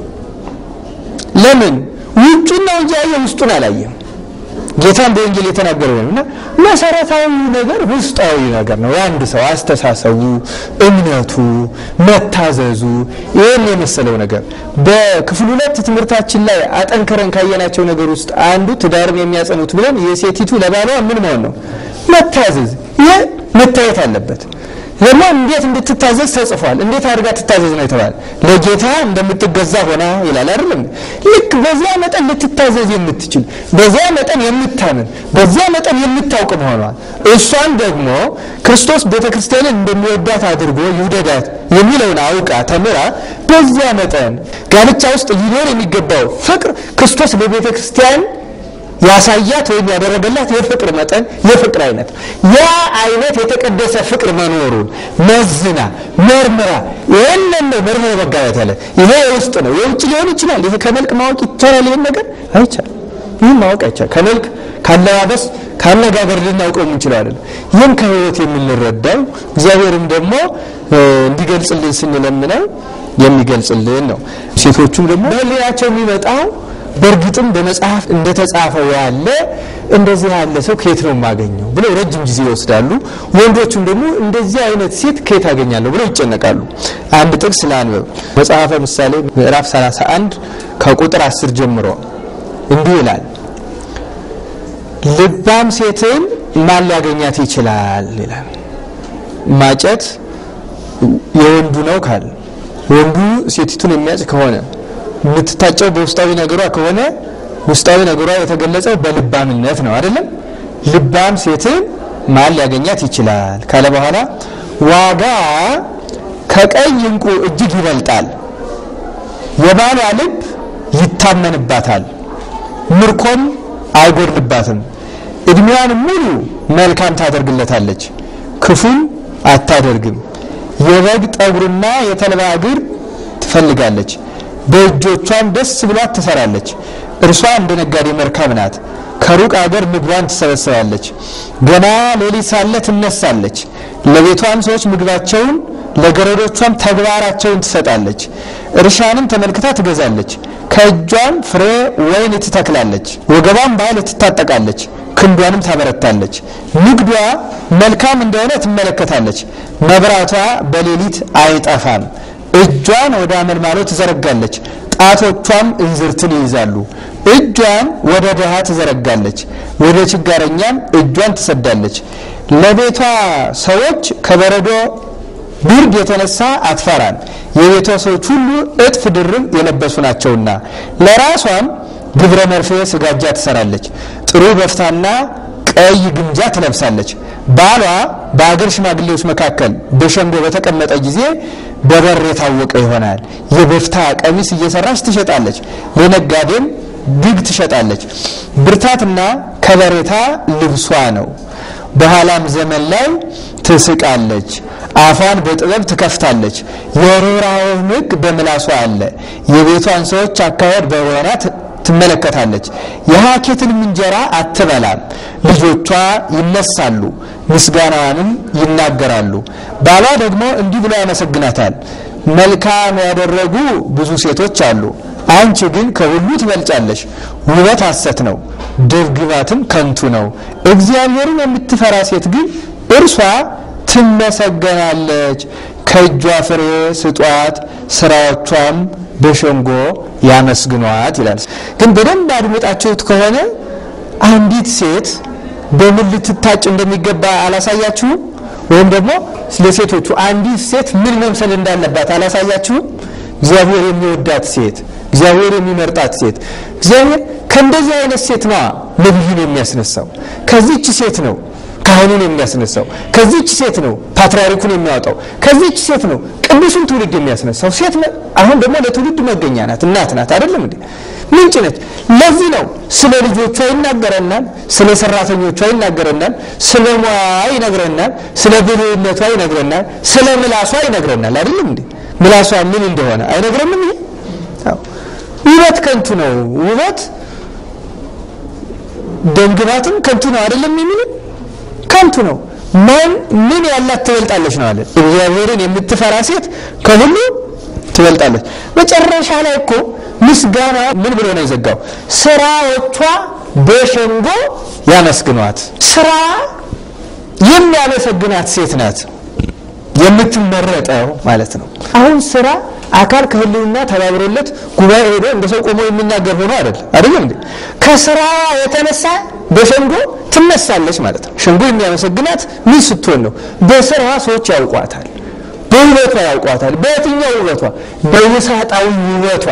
S2: ለምን? ውጩን ነው እንጂ ያየ ውስጡን አላየም። ጌታን በወንጌል የተናገረው ነው እና መሰረታዊ ነገር ውስጣዊ ነገር ነው። የአንድ ሰው አስተሳሰቡ፣ እምነቱ፣ መታዘዙ ይህን የመሰለው ነገር በክፍል ሁለት ትምህርታችን ላይ አጠንክረን ካየናቸው ነገር ውስጥ አንዱ ትዳርን የሚያጸኑት ብለን የሴቲቱ ለባሏ ምን መሆን ነው? መታዘዝ። ይህ መታየት አለበት። ደግሞ እንዴት እንድትታዘዝ ተጽፏል። እንዴት አድርጋ ትታዘዝ ነው የተባለ ለጌታ እንደምትገዛ ሆና ይላል አይደለም። ልክ በዚያ መጠን ልትታዘዝ የምትችል በዚያ መጠን የምታምን በዚያ መጠን የምታውቅ መሆኗል። እሷን ደግሞ ክርስቶስ ቤተ ክርስቲያንን እንደሚወዳት አድርጎ ይውደዳት የሚለውን አውቃ ተምራ በዚያ መጠን ጋብቻ ውስጥ ሊኖር የሚገባው ፍቅር ክርስቶስ ለቤተ ክርስቲያን ያሳያት ወይም ያደረገላት የፍቅር መጠን የፍቅር አይነት ያ አይነት የተቀደሰ ፍቅር መኖሩን መዝና መርምራ ይህንን ነው መርምሮ መጋባት ያለ ይሄ የውስጥ ነው። የውጭ ሊሆን ይችላል። ይሄ ከመልክ ማወቅ ይቻላል። ይህን ነገር አይቻልም። ይህን ማወቅ አይቻል። ከመልክ ካለባበስ፣ ካነጋገር ልናውቀው የምንችለው አይደለም። ይህን ከህይወት የምንረዳው እግዚአብሔርም ደግሞ እንዲገልጽልን ስንለምነው የሚገልጽልን ነው። ሴቶቹም ደግሞ በህሊናቸው የሚመጣው በእርግጥም በመጽሐፍ እንደተጻፈው ያለ እንደዚህ ያለ ሰው ከየት ነው የማገኘው ብለው ረጅም ጊዜ ይወስዳሉ። ወንዶቹም ደግሞ እንደዚህ አይነት ሴት ከየት አገኛለሁ ብለው ይጨነቃሉ። አንድ ጥቅስ ለአንበብ መጽሐፈ ምሳሌ ምዕራፍ 31 ከቁጥር 10 ጀምሮ እንዲህ ይላል፣ ልባም ሴትን ማን ሊያገኛት ይችላል ይላል። ማጨት የወንዱ ነው ካል ወንዱ ሴቲቱን የሚያጭ ከሆነ የምትታጨው በውስጣዊ ነገሯ ከሆነ ውስጣዊ ነገሯ የተገለጸው በልባምነት ነው አይደለም። ልባም ሴትን ማን ሊያገኛት ይችላል ካለ በኋላ ዋጋ ከቀይ ዕንቁ እጅግ ይበልጣል፣ የባሏ ልብ ይታመንባታል፣ ምርኮም አይጎድልባትም። እድሜዋን ሙሉ መልካም ታደርግለታለች፣ ክፉም አታደርግም። የበግ ጠጉርና የተልባ እግር ትፈልጋለች፣ በእጆቿም ደስ ብሏት ትሰራለች። እርሷ እንደ ነጋዴ መርከብ ናት። ከሩቅ አገር ምግቧን ትሰበስባለች። ገና ሌሊት ሳለ ትነሳለች። ለቤቷም ሰዎች ምግባቸውን፣ ለገረዶቿም ተግባራቸውን ትሰጣለች። እርሻንም ተመልክታ ትገዛለች። ከእጇም ፍሬ ወይን ትተክላለች። ወገቧም በኃይል ትታጠቃለች፣ ክንዷንም ታበረታለች። ንግዷ መልካም እንደሆነ ትመለከታለች። መብራቷ በሌሊት አይጠፋም። እጇን ወደ አመልማሎ ትዘረጋለች፣ ጣቶቿም እንዝርትን ይይዛሉ። እጇን ወደ ድሃ ትዘረጋለች፣ ወደ ችጋረኛም እጇን ትሰዳለች። ለቤቷ ሰዎች ከበረዶ ብርድ የተነሳ አትፈራም። የቤቷ ሰዎች ሁሉ እጥፍ ድርብ የለበሱ ናቸውና። ለራሷም ግብረ መርፌ ስጋጃ ትሰራለች፣ ጥሩ በፍታና ቀይ ግምጃ ትለብሳለች። ባሏ በአገር ሽማግሌዎች መካከል በሸንጎ በተቀመጠ ጊዜ በበር የታወቀ ይሆናል። የበፍታ ቀሚስ እየሰራች ትሸጣለች፣ ለነጋዴም ድግ ትሸጣለች። ብርታትና ከበሬታ ልብሷ ነው። በኋላም ዘመን ላይ ትስቃለች፣ አፏን በጥበብ ትከፍታለች። የርኅራኄም ሕግ በምላሷ አለ። የቤቷን ሰዎች አካሄድ በወና ትመለከታለች። የሀኬትን እንጀራ አትበላም። ልጆቿ ይነሳሉ፣ ምስጋናዋንም ይናገራሉ። ባሏ ደግሞ እንዲህ ብሎ ያመሰግናታል። መልካም ያደረጉ ብዙ ሴቶች አሉ፣ አንቺ ግን ከሁሉ ትበልጫለሽ። ውበት ሐሰት ነው፣ ደምግባትም ከንቱ ነው። እግዚአብሔርን የምትፈራ ሴት ግን እርሷ ትመሰገናለች። ከእጇ ፍሬ ስጧት፣ ስራዎቿም በሸንጎ ያመስግኗት ይላል። ግን በደንብ አድምጣችሁት ከሆነ አንዲት ሴት በምን ልትታጭ እንደሚገባ አላሳያችሁም? ወይም ደግሞ ለሴቶቹ አንዲት ሴት ምን መምሰል እንዳለባት አላሳያችሁም? እግዚአብሔር የሚወዳት ሴት፣ እግዚአብሔር የሚመርጣት ሴት። እግዚአብሔር ከእንደዚህ አይነት ሴት ነዋ ነቢዩን የሚያስነሳው። ከዚች ሴት ነው ካህኑን የሚያስነሳው። ከዚች ሴት ነው ፓትርያርኩን የሚያወጣው። ከዚች ሴት ነው ቅዱሱን ትውልድ የሚያስነሳው። ሴት አሁን ደግሞ ለትውልድ መገኛ ናት፣ እናት ናት። አይደለም እንዴ? ምንጭ ነች። ለዚህ ነው ስለ ልጆቿ ይናገረናል፣ ስለ ሰራተኞቿ ይናገረናል፣ ስለ ሙያዋ ይነግረናል፣ ስለ ብልህነቷ ይነግረናል፣ ስለ ምላሷ ይነግረናል። አይደለም እንዴ? ምላሷ ምን እንደሆነ አይነግረንም? ይሄ ውበት ከንቱ ነው። ውበት ደምግባትም ከንቱ ነው። አይደለም የሚልን ከንቱ ነው። ማን ምን ያላት ትበልጣለች ነው አለ። እግዚአብሔርን የምትፈራ ሴት ከሁሉ ትበልጣለች። መጨረሻ ላይ እኮ ምስጋና ምን ብሎ ነው የዘጋው? ስራዎቿ በሸንጎ ያመስግኗት። ስራ የሚያመሰግናት ሴት ናት የምትመረጠው ማለት ነው። አሁን ስራ አካል ከህልውና ተባብሮለት ጉባኤ ሄዶ እንደ ሰው ቆሞ የሚናገር ሆኖ አይደለም አይደለም እንዴ? ከስራ የተነሳ በሸንጎ ትነሳለች ማለት ነው። ሸንጎ የሚያመሰግናት ምን ስትሆን ነው? በስራ ሰዎች ያውቋታል፣ በውበቷ ያውቋታል። በየትኛው ውበቷ? በውሳጣዊ ውበቷ፣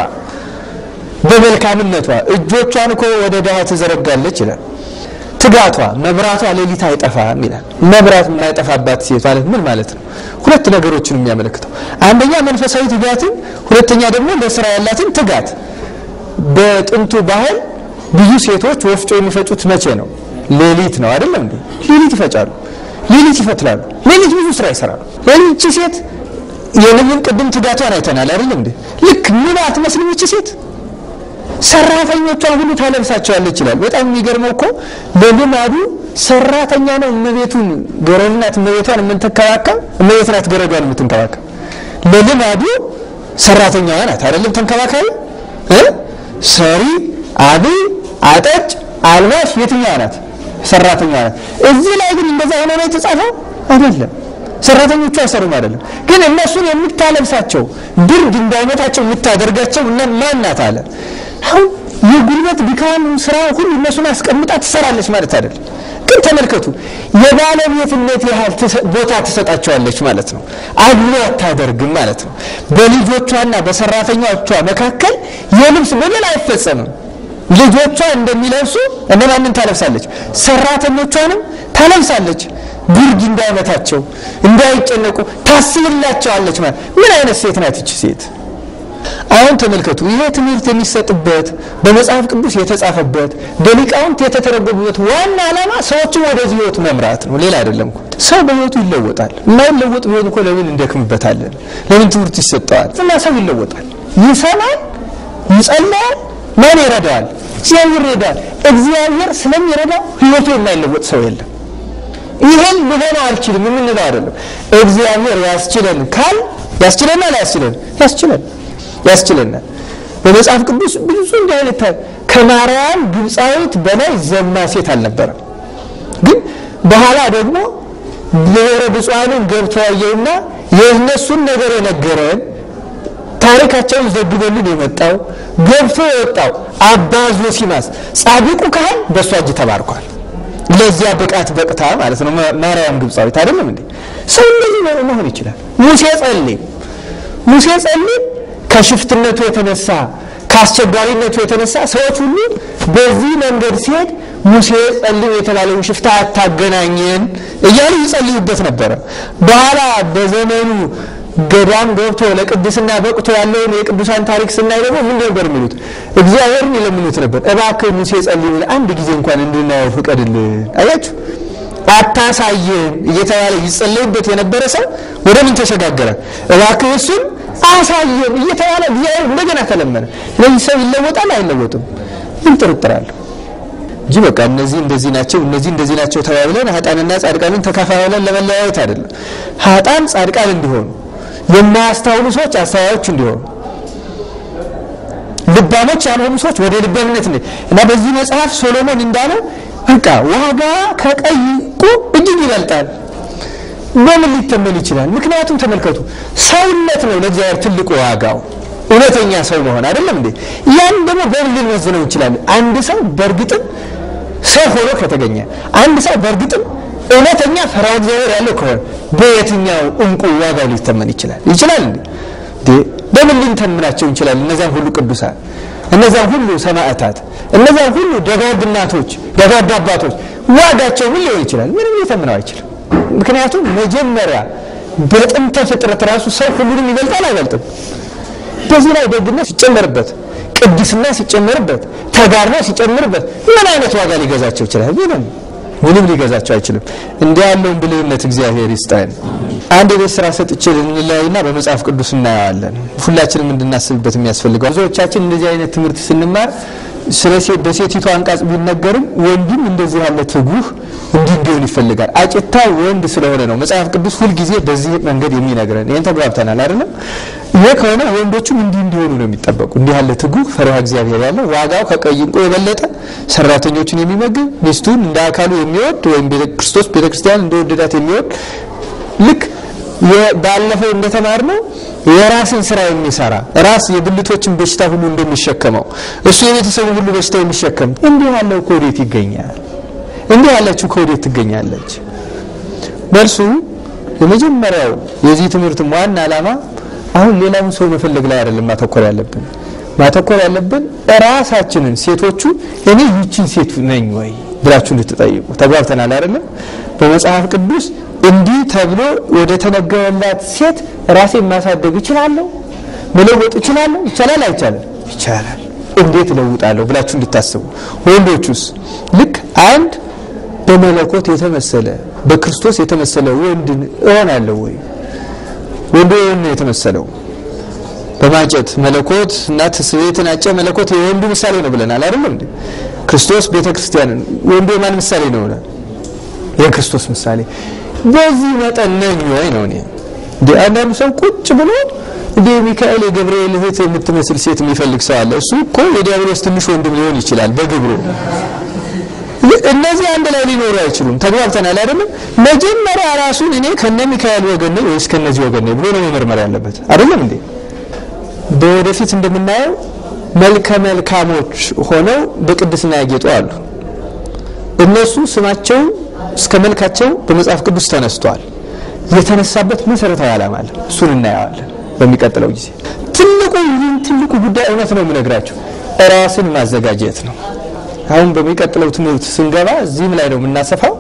S2: በመልካምነቷ። እጆቿን እኮ ወደ ድሃ ትዘረጋለች ይላል። ትጋቷ፣ መብራቷ ሌሊት አይጠፋም ይላል። መብራት የማይጠፋባት ሴት ማለት ምን ማለት ነው? ሁለት ነገሮችን የሚያመለክተው አንደኛ መንፈሳዊ ትጋትን፣ ሁለተኛ ደግሞ ለስራ ያላትን ትጋት። በጥንቱ ባህል ብዙ ሴቶች ወፍጮ የሚፈጩት መቼ ነው? ሌሊት ነው አይደለም እንዴ? ሌሊት ይፈጫሉ፣ ሌሊት ይፈትላሉ፣ ሌሊት ብዙ ስራ ይሰራሉ። ሌሊት ሴት የንብን ቅድም ትጋቷን አይተናል አይደለም እንዴ? ልክ ምን አትመስልም ይቺ ሴት ሰራተኞቿን ሁሉ ታለብሳቸዋለች ይላል። በጣም የሚገርመው እኮ በልማዱ ሰራተኛ ነው እመቤቱን ገረድ ናት እመቤቷን የምትንከባከብ እመቤት ናት ገረዷን የምትንከባከብ። ለልማዱ ሰራተኛዋ ናት አይደለም ተንከባካቢ እ ሰሪ አብይ አጠጭ አልባሽ የትኛዋ ናት? ሰራተኛዋ ናት። እዚህ ላይ ግን እንደዛ ሆኖ ነው የተጻፈው አይደለም። ሰራተኞቹ አይሰሩም አይደለም። ግን እነሱን የምታለብሳቸው ብርድ እንዳይመታቸው የምታደርጋቸው እና ማን ናት አለ አሁን የጉልበት ድካም ስራ ሁሉ እነሱን አስቀምጣ ትሰራለች ማለት አይደለም። ግን ተመልከቱ የባለቤትነት ያህል ቦታ ትሰጣቸዋለች ማለት ነው። አድሎ አታደርግም ማለት ነው። በልጆቿና በሰራተኞቿ መካከል የልብስ በደል አይፈጸምም። ልጆቿ እንደሚለብሱ እነማንን ታለብሳለች? ሰራተኞቿንም ታለብሳለች። ብርድ እንዳይመታቸው እንዳይጨነቁ ታስብላቸዋለች ማለት ምን አይነት ሴት ናት ይቺ ሴት? አሁን ተመልከቱ፣ ይሄ ትምህርት የሚሰጥበት በመጽሐፍ ቅዱስ የተጻፈበት በሊቃውንት የተተረጎሙበት ዋና ዓላማ ሰዎችን ወደዚህ ህይወት መምራት ነው። ሌላ አይደለም እኮ። ሰው በህይወቱ ይለወጣል። የማይለወጥ ቢሆን እኮ ለምን እንደክምበታለን? ለምን ትምህርት ይሰጠዋል? እና ሰው ይለወጣል፣ ይሰማል፣ ይጸልያል። ማን ይረዳዋል? እግዚአብሔር ይረዳዋል። እግዚአብሔር ስለሚረዳው ህይወቱ የማይለወጥ ሰው የለም። ይህን ልሆነው አልችልም የምንለው አይደለም። እግዚአብሔር ያስችለን ካል ያስችለናል፣ ያስችለን ያስችለን ያስችለናል። በመጽሐፍ ቅዱስ ብዙ እንዲህ አይነት ከማርያም ግብፃዊት በላይ ዘማ ሴት አልነበረም። ግን በኋላ ደግሞ ብሔረ ብፁዓንን ገብቶ ያየውና የእነሱን ነገር የነገረን ታሪካቸውን ዘግቦልን የመጣው ገብቶ የወጣው አባ ዞሲማስ ጻድቁ ካህን በእሷ እጅ ተባርኳል። ለዚያ ብቃት በቅታ ማለት ነው። ማርያም ግብፃዊት አይደለም እንዴ? ሰው እንደዚህ መሆን ይችላል። ሙሴ ጸልይ ሙሴ ጸልይ ከሽፍትነቱ የተነሳ ከአስቸጋሪነቱ የተነሳ ሰዎች ሁሉ በዚህ መንገድ ሲሄድ ሙሴ ጸልይ የተባለውን ሽፍታ አታገናኘን እያሉ ይጸልዩበት ነበረ። በኋላ በዘመኑ ገዳም ገብቶ ለቅድስና በቅቶ ያለውን የቅዱሳን ታሪክ ስናይ ደግሞ ምን ነበር የሚሉት? እግዚአብሔርን ይለምኑት ነበር። እባክህ ሙሴ ጸልይ አንድ ጊዜ እንኳን እንድናየው ፍቀድልን። አያችሁ አታሳየን እየተባለ ይጸለይበት የነበረ ሰው ወደ ምን ተሸጋገረ? እባክህ እሱን አሳየን እየተባለ እግዚአብሔር እንደገና ተለመነ። ስለዚህ ሰው ይለወጣል አይለወጥም? ምን ጥርጥር አለው? እንጂ በቃ እነዚህ እንደዚህ ናቸው እነዚህ እንደዚህ ናቸው ተባብለን ሀጣንና ጻድቃንን ተካፋብለን ለመለያየት አይደለም። ሀጣን ጻድቃን እንዲሆኑ የማያስተውሉ ሰዎች አስተዋዮች እንዲሆኑ ልባሞች ያልሆኑ ሰዎች ወደ ልባምነት እንደ እና በዚህ መጽሐፍ ሶሎሞን እንዳለው በቃ ዋጋ ከቀይ ዕንቁ እጅግ ይበልጣል። በምን ሊተመን ይችላል? ምክንያቱም ተመልከቱ፣ ሰውነት ነው ለእግዚአብሔር ትልቁ ዋጋው እውነተኛ ሰው መሆን አይደለም እንዴ? ያን ደግሞ በምን ልንወዝነው እንችላለን? አንድ ሰው በእርግጥም ሰው ሆኖ ከተገኘ አንድ ሰው በእርግጥም እውነተኛ ፈሪሃ እግዚአብሔር ያለው ከሆነ በየትኛው ዕንቁ ዋጋው ሊተመን ይችላል? ይችላል እንዴ? በምን ልንተምናቸው እንችላለን? እነዚያን ሁሉ ቅዱሳን፣ እነዚያን ሁሉ ሰማዕታት፣ እነዚያን ሁሉ ደጋግ እናቶች፣ ደጋግ አባቶች ዋጋቸው ምን ሊሆን ይችላል? ምንም ሊተምነው አይችልም። ምክንያቱም መጀመሪያ በጥንተ ፍጥረት ራሱ ሰው ሁሉንም ይበልጣል አይበልጥም? በዚህ ላይ ደግነት ሲጨመርበት፣ ቅድስና ሲጨመርበት፣ ተጋድሎ ሲጨምርበት ምን አይነት ዋጋ ሊገዛቸው ይችላል? ምንም ምንም ሊገዛቸው አይችልም። እንዲህ ያለውን ብልህነት እግዚአብሔር ይስጠን። አንድ የቤት ስራ ሰጥቼ ልንለያይና በመጽሐፍ ቅዱስ እናየዋለን። ሁላችንም እንድናስብበት የሚያስፈልገው ብዙዎቻችን እንደዚህ አይነት ትምህርት ስንማር ስለ በሴቲቱ አንቃጽ ቢነገርም ወንድም እንደዚህ ያለ ትጉህ እንዲህ እንዲሆን ይፈልጋል። አጭታ ወንድ ስለሆነ ነው መጽሐፍ ቅዱስ ሁልጊዜ በዚህ መንገድ የሚነግረን። ይህን ተግባብተናል አይደለም? ይህ ከሆነ ወንዶቹም እንዲህ እንዲሆኑ ነው የሚጠበቁ። እንዲህ ያለ ትጉህ ፈሪሃ እግዚአብሔር ያለው ዋጋው ከቀይ ዕንቁ የበለጠ ሰራተኞቹን የሚመግብ ሚስቱን እንደ አካሉ የሚወድ ወይም ክርስቶስ ቤተክርስቲያን እንደወደዳት የሚወድ ልክ ባለፈው እንደተማርነው የራስን ስራ የሚሰራ ራስ የብልቶችን በሽታ ሁሉ እንደሚሸከመው እሱ የቤተሰቡ ሁሉ በሽታ የሚሸከም እንዲህ ያለው ከወዴት ይገኛል? እንዲህ ያለችው ከወዴት ትገኛለች? መልሱ የመጀመሪያው የዚህ ትምህርት ዋና ዓላማ አሁን ሌላውን ሰው መፈለግ ላይ አይደለም ማተኮር ያለብን። ማተኮር ያለብን ራሳችንን ሴቶቹ እኔ ይቺን ሴት ነኝ ወይ ብላችሁ እንድትጠይቁ ተግባብተናል አይደለም? በመጽሐፍ ቅዱስ እንዲህ ተብሎ ወደ ተነገረላት ሴት ራሴን ማሳደግ እችላለሁ? መለወጥ እችላለሁ? ይቻላል አይቻልም? ይቻላል። እንዴት እለውጣለሁ ብላችሁ እንድታስቡ። ወንዶቹስ ልክ አንድ በመለኮት የተመሰለ በክርስቶስ የተመሰለ ወንድ እሆናለሁ ወይ? ወንዱ ነው የተመሰለው በማጨት መለኮት እና ትስብእትን አጨ መለኮት የወንዱ ምሳሌ ነው ብለናል አይደለም እንዴ? ክርስቶስ ቤተክርስቲያንን ወንዱ የማን ምሳሌ ነው? የክርስቶስ ምሳሌ በዚህ መጠን ነኝ ወይ ነው። እኔ እንደ አንዳንዱ ሰው ቁጭ ብሎ እንደ ሚካኤል የገብርኤል እህት የምትመስል ሴት የሚፈልግ ሰው አለ። እሱ እኮ የዲያብሎስ ትንሽ ወንድም ሊሆን ይችላል በግብሩ። እነዚህ አንድ ላይ ሊኖሩ አይችሉም። ተግባብተናል አይደለም? መጀመሪያ ራሱን እኔ ከነ ሚካኤል ወገን ነኝ ወይስ ከነዚህ ወገን ነኝ ብሎ ነው መመርመር ያለበት አይደለም እንዴ? በወደፊት እንደምናየው መልከ መልካሞች ሆነው በቅድስና ያጌጡ አሉ። እነሱ ስማቸው እስከ መልካቸው በመጽሐፍ ቅዱስ ተነስቷል። የተነሳበት መሰረታዊ ዓላማ አለ። እሱን እናየዋለን በሚቀጥለው ጊዜ። ትልቁ ይህን ትልቁ ጉዳይ እውነት ነው የምነግራቸው ራስን ማዘጋጀት ነው። አሁን በሚቀጥለው ትምህርት ስንገባ እዚህም ላይ ነው የምናሰፋው።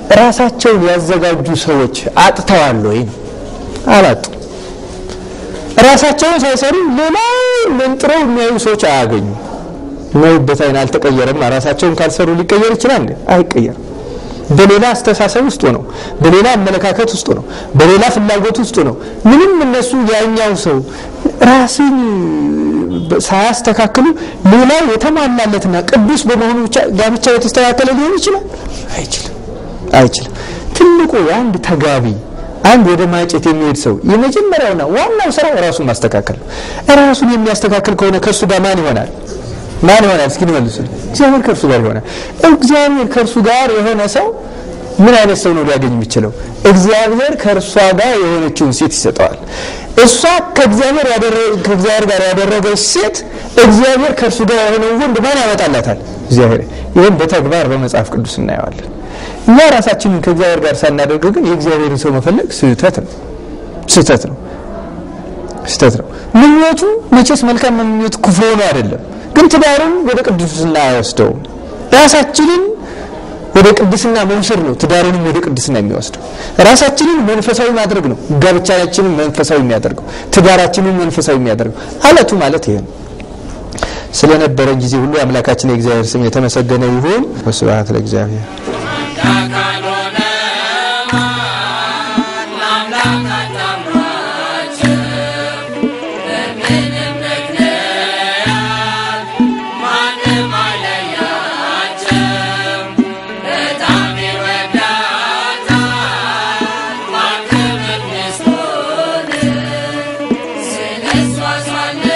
S2: ራሳቸውን ያዘጋጁ ሰዎች አጥተዋል ወይ? አላጡ። ራሳቸውን ሳይሰሩ ሌላ መንጥረው የሚያዩ ሰዎች አያገኙ። የሚያዩበት አይን አልተቀየረም። ራሳቸውን ካልሰሩ ሊቀየር ይችላል እንዴ? አይቀየርም። በሌላ አስተሳሰብ ውስጥ ነው፣ በሌላ አመለካከት ውስጥ ነው፣ በሌላ ፍላጎት ውስጥ ነው። ምንም እነሱ ያኛው ሰው ራስን ሳያስተካክሉ ሌላው የተሟላለትና ቅዱስ በመሆኑ ብቻ ጋብቻ የተስተካከለ ሊሆን ይችላል? አይችልም፣ አይችልም። ትልቁ የአንድ ተጋቢ አንድ ወደ ማጨት የሚሄድ ሰው የመጀመሪያውና ዋናው ስራው ራሱን ማስተካከል ነው። ራሱን የሚያስተካክል ከሆነ ከእሱ ጋር ማን ይሆናል? ማን ይሆናል? እስኪ ንመልሱልኝ። እግዚአብሔር ከእርሱ ጋር ይሆናል። እግዚአብሔር ከእርሱ ጋር የሆነ ሰው ምን አይነት ሰው ነው ሊያገኝ የሚችለው? እግዚአብሔር ከእርሷ ጋር የሆነችውን ሴት ይሰጠዋል። እሷ ከእግዚአብሔር ከእግዚአብሔር ጋር ያደረገች ሴት እግዚአብሔር ከእርሱ ጋር የሆነውን ወንድ ማን ያመጣላታል? እግዚአብሔር። ይህም በተግባር በመጽሐፍ ቅዱስ እናየዋለን። እኛ ራሳችንን ከእግዚአብሔር ጋር ሳናደርግ ግን የእግዚአብሔርን ሰው መፈለግ ስህተት ነው። ስህተት ነው። ስህተት ነው። ምኞቱ መቼስ መልካም ምኞት ክፉ ሆኖ አይደለም፣ ግን ትዳሩን ወደ ቅድስና አይወስደውም። ራሳችንን ወደ ቅድስና መውሰድ ነው ትዳሩንም ወደ ቅድስና የሚወስደው። ራሳችንን መንፈሳዊ ማድረግ ነው ጋብቻችንን መንፈሳዊ የሚያደርገው፣ ትዳራችንን መንፈሳዊ የሚያደርገው። አለቱ ማለት ይሄ ነው። ስለነበረን ጊዜ ሁሉ አምላካችን የእግዚአብሔር ስም የተመሰገነ ይሁን። ወስብሐት ለእግዚአብሔር።
S3: This was one